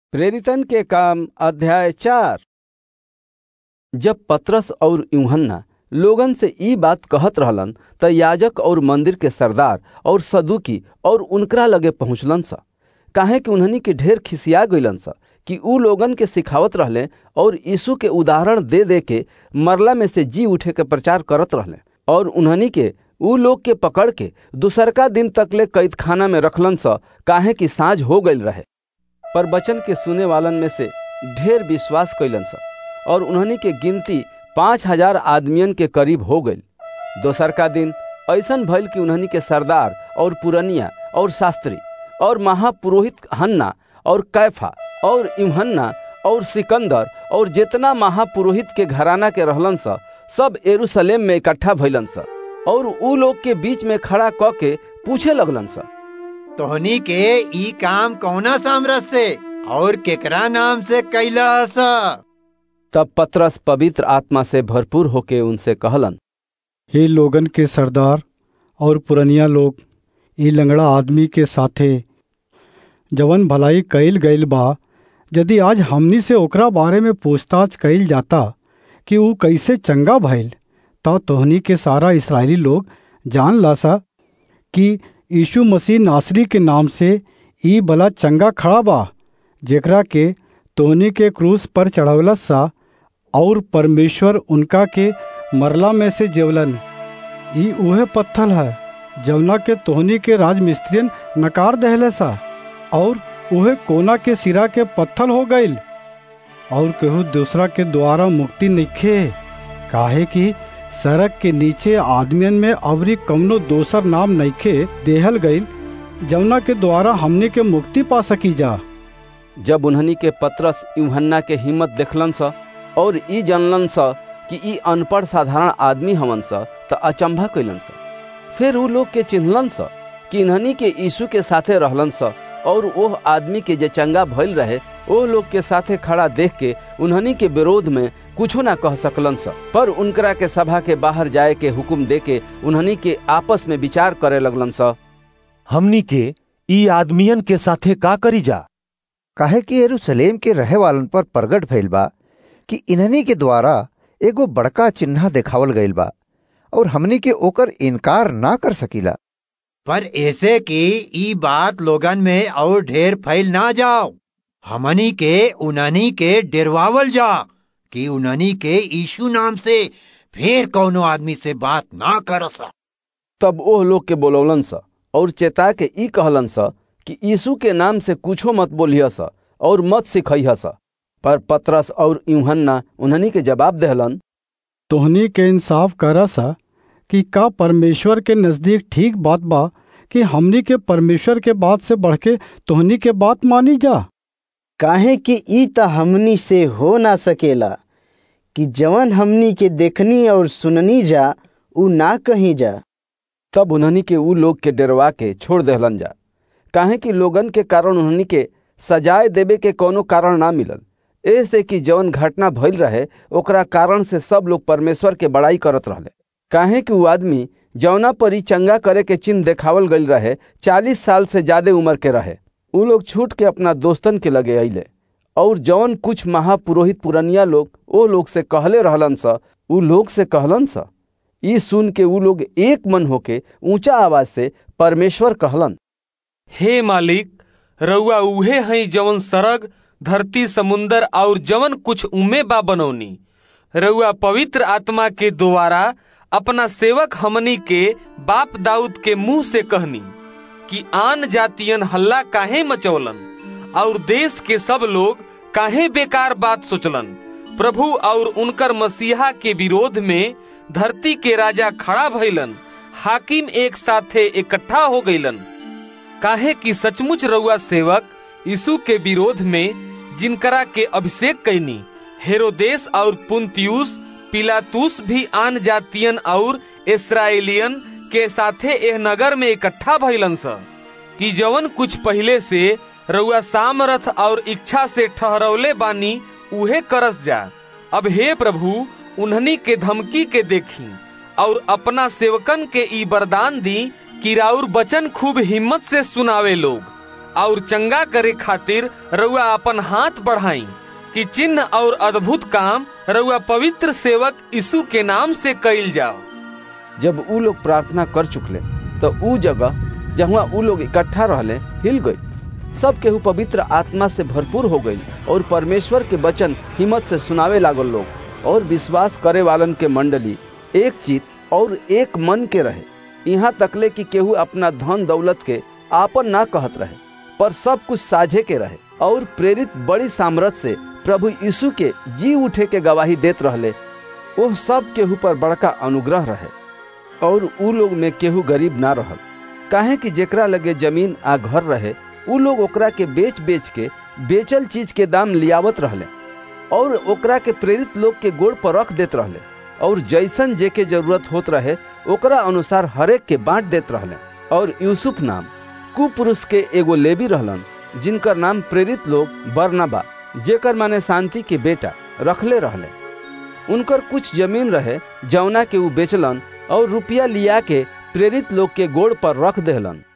प्रेरितन के काम अध्याय चार जब पतरस और यूहन्ना लोगन से ई बात कहत रहलन त याजक और मंदिर के सरदार और सदुकी और उनकरा लगे पहुंचलन सा काहे कि उन्हनी के ढेर खिसिया गइलन सा कि ऊ लोगन के सिखावत रहले और यीशु के उदाहरण दे दे के मरला में से जी उठे के प्रचार करत रहले और उन्हनी के ऊ लोग के पकड़ के दूसरका दिन तकले कैद खाना में रखलन सा काहे कि साँझ हो गईल रहे पर वचन के सुने वालन में से ढेर विश्वास कैलन सा और उन्हनी के गिनती पाँच हजार आदमियन के करीब हो गई दोसर का दिन ऐसन भइल कि उन्हनी के सरदार और पुरनिया और शास्त्री और महापुरोहित हन्ना और कैफा और यूहन्ना और सिकंदर और जितना महापुरोहित के घराना के रहलन सा सब एरूशलेम में इकट्ठा भइलन सा और ऊ लोग के बीच में खड़ा क के पूछे लगलन सा तोहनी के ई काम कौना सामरस से और केकरा नाम से कैला सा तब पतरस पवित्र आत्मा से भरपूर होके उनसे कहलन हे लोगन के सरदार और पुरनिया लोग ई लंगड़ा आदमी के साथे जवन भलाई कईल गईल बा यदि आज हमनी से ओकरा बारे में पूछताछ कईल जाता कि ऊ कैसे चंगा भइल त तोहनी के सारा इसराइली लोग जान लासा कि यीशु मसीह नासरी के नाम से ई भला चंगा खड़ा बा जेकरा के तोहनी के क्रूस पर चढ़वलस सा और परमेश्वर उनका के मरला में से जेवलन ई उहे पत्थल है जवना के तोहनी के राजमिस्त्रियन नकार दहले सा और उहे कोना के सिरा के पत्थल हो गईल और केहू दूसरा के द्वारा मुक्ति नइखे काहे कि सड़क के नीचे आदमियन में अवरी कवनो दोसर नाम नइखे देहल गईल जवना के द्वारा हमने के मुक्ति पा सकी जा जब उन्हनी के पतरस यूहन्ना के हिम्मत देखलन सा और ई जानलन सा कि ई अनपढ़ साधारण आदमी हमन सा त अचंभा कैलन सा फिर ऊ लोग के चिन्हलन सा कि इन्हनी के यीशु के साथे रहलन सा और ओह आदमी के जे चंगा भइल रहे ओह लोग के साथे खड़ा देख के उन्हनी के विरोध में कुछो ना कह सकलन सा पर उनकरा के सभा के बाहर जाए के हुक्म दे के उन्हनी के आपस में विचार करे लगलन सा हमनी के ई आदमियन के साथे का करी जा काहे कि यरूशलेम के रहे वालन पर प्रगट भइल बा कि इन्हनी के द्वारा एगो बड़का चिन्ह देखावल गईल बा और हमनी के ओकर इनकार ना कर सकीला पर ऐसे कि ई बात लोगन में और ढेर फैल ना जाओ हमनी के उननी के डरवावल जा कि उननी के यीशु नाम से फिर कौनो आदमी से बात ना करसा तब ओह लोग के बोलौलन सा और चेता के ई कहलन सा कि यीशु के नाम से कुछो मत बोलिह सा और मत सिखइह सा पर पतरस और यूहन्ना उन्हनी के जवाब देहलन तोहनी के इंसाफ करा सा कि का परमेश्वर के नजदीक ठीक बात बा कि हमनी के परमेश्वर के बात से बढ़ के तोहनी के बात मानी जा काहे कि ई त हमनी से हो ना सकेला कि जवन हमनी के देखनी और सुननी जा उ ना कहीं जा तब उन्हनी के ऊ लोग के डरवा के छोड़ देहलन जा काहे कि लोगन के कारण उन्हनी के सजाए देवे के कोनो कारण ना मिलल ऐसे कि जवन घटना भइल रहे ओकरा कारण से सब लोग परमेश्वर के बड़ाई करत रहले काहे कि ऊ आदमी जौना पर ही चंगा करे के चिन्ह देखावल गईल रहे चालीस साल से ज्यादा उम्र के रहे ऊ लोग छूट के अपना दोस्तन के लगे अइले और जौन कुछ महापुरोहित पुरनिया लोग ओ लोग से कहले रहलन सा ऊ लोग से कहलन सा ई सुन के ऊ लोग एक मन होके ऊंचा आवाज से परमेश्वर कहलन हे मालिक रउआ उहे हई जवन सरग धरती समुंदर और जवन कुछ उमे बा बनौनी रउआ पवित्र आत्मा के द्वारा अपना सेवक हमनी के बाप दाऊद के मुंह से कहनी कि आन जातियन हल्ला काहे मचौलन और देश के सब लोग काहे बेकार बात सोचलन प्रभु और उनकर मसीहा के विरोध में धरती के राजा खड़ा भइलन हाकिम एक साथे इकट्ठा हो गईलन काहे कि सचमुच रउआ सेवक यीशु के विरोध में जिनकरा के अभिषेक कैनी हेरोदेश और पुंतियुस पिलातुस भी आन जातियन और इसराइलियन के साथे एह नगर में इकट्ठा भइलन स कि जवन कुछ पहले से रउआ सामर्थ और इच्छा से ठहरौले बानी उहे करस जा अब हे प्रभु उन्हनी के धमकी के देखी और अपना सेवकन के ई वरदान दी कि राउर बचन खूब हिम्मत से सुनावे लोग और चंगा करे खातिर रउआ अपन हाथ बढ़ाई कि चिन्ह और अद्भुत काम रउआ पवित्र सेवक यीशु के नाम से कइल जाओ जब ऊ लोग प्रार्थना कर चुकले तो ऊ जगह जहाँ ऊ लोग इकट्ठा रहले हिल गई सब केहू पवित्र आत्मा से भरपूर हो गई और परमेश्वर के वचन हिम्मत से सुनावे लागल लोग और विश्वास करे वालन के मंडली एक चित और एक मन के रहे यहाँ तकले कि केहू अपना धन दौलत के आपन ना कहत रहे पर सब कुछ साझे के रहे और प्रेरित बड़ी सामर्थ से प्रभु यीशु के जी उठे के गवाही देत रहले वो सब केहू पर बड़का अनुग्रह रहे और ऊ लोग में केहू गरीब ना रहल काहे कि जेकरा लगे जमीन आ घर रहे ऊ लोग ओकरा के बेच बेच के बेचल चीज के दाम लियावत रहले और ओकरा के प्रेरित लोग के गोड़ पर रख देत रहले और जैसन जे के जरूरत होत रहे ओकरा अनुसार हरेक के बांट देत रहले और यूसुफ नाम कुपुरुष के एगो लेबी रहलन जिनकर नाम प्रेरित लोग बरनबा जेकर माने शांति के बेटा रखले रहले उनकर कुछ जमीन रहे जौना के ऊ बेचलन और रुपया लिया के प्रेरित लोग के गोड़ पर रख देहलन